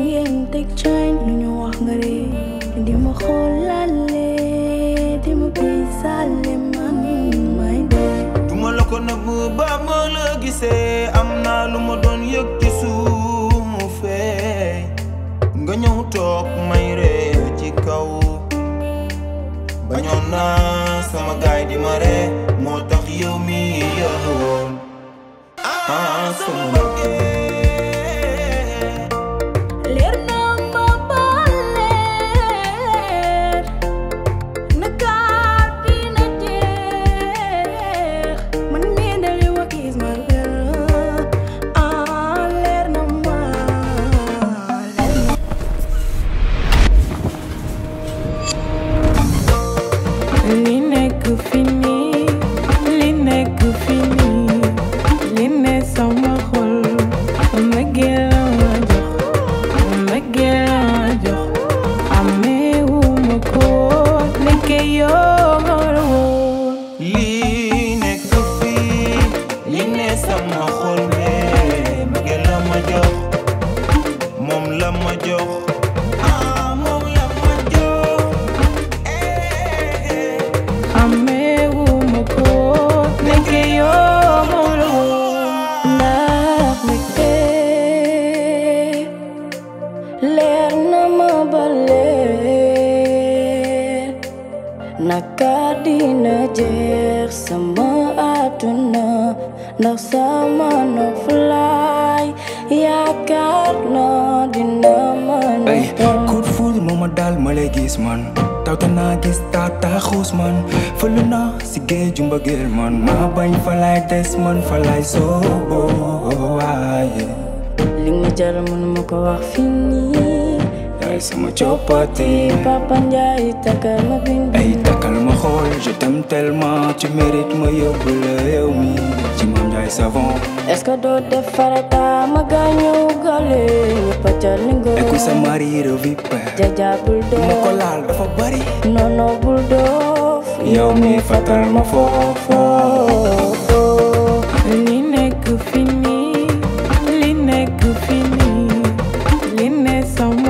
ngeen teg chain lu ñu wax nga ree di ma xoolale di ma bisaale man may dee duma la ko nëbb ba ma la gisee am naa lu ma doon yëg ci suufee nga ñëw toog may ree ci kaw bañoon naa sama gaay di ma ree moo tax yow mi yëwoon ah sama mbëggeel leer na ma ba leer nakaar dina jeex man mii de li wa gis ma leer ah leer na ma leer na li nekk fi nii li nekk fi nii li ne sama xol mbëggeel la ma jox mbëggeel la ma jox ameewu ma ko nekke yoo ma la woon lii nekk fii li ne sama xol bee mbëggeel la ma jox moom la ma jox ah moom la ma jox eh, eh. ameewu ma ko nekke yoo ma la woon ndax mbëgte leer na ma ba leer naka dina jeex sama àdduna ndax sama noflaay yaakaar na dina mën a ay dem coup de foudre moo ma daal ma lay gis man tawte naa gis taata xuus man fële naa si géeju mbëggeel man maa bañ fa lay des man fa lay soobo waaye li nga jar mënuma ko wax fii nii yaay sama coppati Papa Ndiaye takkal ma bind ay takkal ma xool je t'aime tellement tu mérites ma yóbbu la yow mi ci Mame Ndiaye savon est-ce que doo def farata ma gaañu gale ñëpp a jar ni nga écoute sa mari revipère jaja bul ma ko doof laal dafa bari non non bul doof yow mi fatal ma foofu li nekk fi nii li nekk fi nii li ne sama